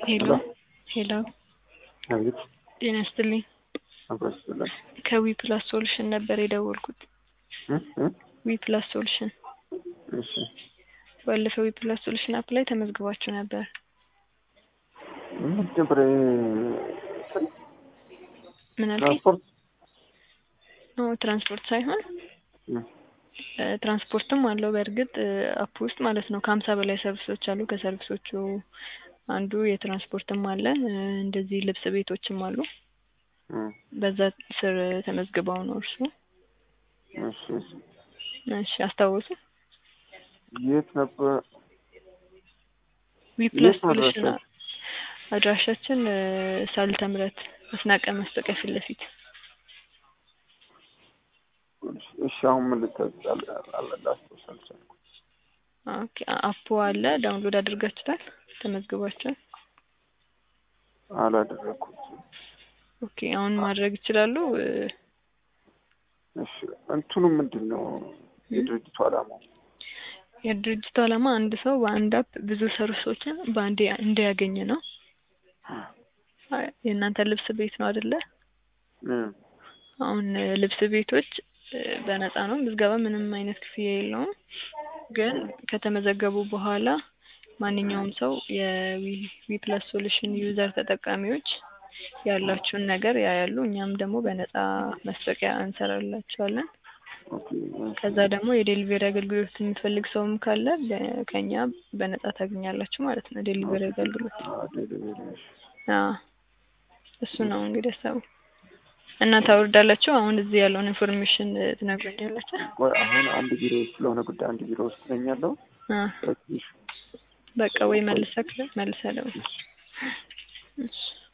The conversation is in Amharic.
ሄሎ ሄሎ አቤት ጤና ይስጥልኝ። አብረስላል ከዊ ፕላስ ሶሉሽን ነበር የደወልኩት። ዊ ፕላስ ሶሉሽን እሺ ባለፈው ዊ ፕላስ ሶሉሽን አፕ ላይ ተመዝግባችሁ ነበር። ምን ነበር ምን አልከኝ? ትራንስፖርት ኖ ትራንስፖርት ሳይሆን እ ትራንስፖርትም አለው በእርግጥ አፕ ውስጥ ማለት ነው። ከሀምሳ በላይ ሰርቪሶች አሉ። ከሰርቪሶቹ አንዱ የትራንስፖርትም አለ። እ እንደዚህ ልብስ ቤቶችም አሉ። በዛ ስር ተመዝግበው ነው እርሱ። እሺ እሺ እሺ አስታወሱ። የት ነበር ዊ ፕላስ የት ነው ሶሉሽን አድራሻችሁ? አድራሻችን እ ሳልተ ምሕረት አስናቀ ማስታወቂያ ፊት ለፊት እሺ አሁን ምን ልታዝ ላስታውስ አልቻልኩም። ኦኬ አፑ አለ ዳውንሎድ አድርጋችሁታል? ተመዝግባችኋል? አላደረኩትም። ኦኬ አሁን ማድረግ ይችላሉ። እ እሺ እንትኑ ምንድን ነው የድርጅቱ ዓላማው? የድርጅቱ ዓላማ አንድ ሰው በአንድ አፕ ብዙ ሰርቪሶችን በአንዴ እንዲያገኝ ነው። አይ፣ የእናንተ ልብስ ቤት ነው አይደለ? እም፣ አሁን እ ልብስ ቤቶች እ በነፃ ነው ምዝገባ፣ ምንም አይነት ክፍያ የለውም። ግን ከተመዘገቡ በኋላ ማንኛውም ሰው የዊ ፕላስ ሶሉሽን ዩዘር ተጠቃሚዎች ያላችሁን ነገር ያያሉ። እኛም ደግሞ በነፃ ማስታወቂያ እንሰራላችኋለን። ኦኬ፣ ከዛ ደግሞ የዴሊቨሪ አገልግሎት የምትፈልግ ሰውም ካለ በ- ከኛ በነፃ ታገኛላችሁ ማለት ነው። ዴሊቨሪ አገልግሎት አዎ፣ ዴሊቨሪ፣ እሺ። አዎ፣ እሱ ነው እንግዲህ ሀሳቡ እና ታወርዳላችሁ። አሁን እዚህ ያለውን ኢንፎርሜሽን እ ትነግሩኛላችሁ። ቆይ አሁን አንድ ቢሮ ውስጥ ስለሆነ ጉዳይ አንድ ቢሮ ውስጥ ነኝ ያለው አ ትንሽ በቃ ወይ መልሰክ መልሰህ ደውል። እሺ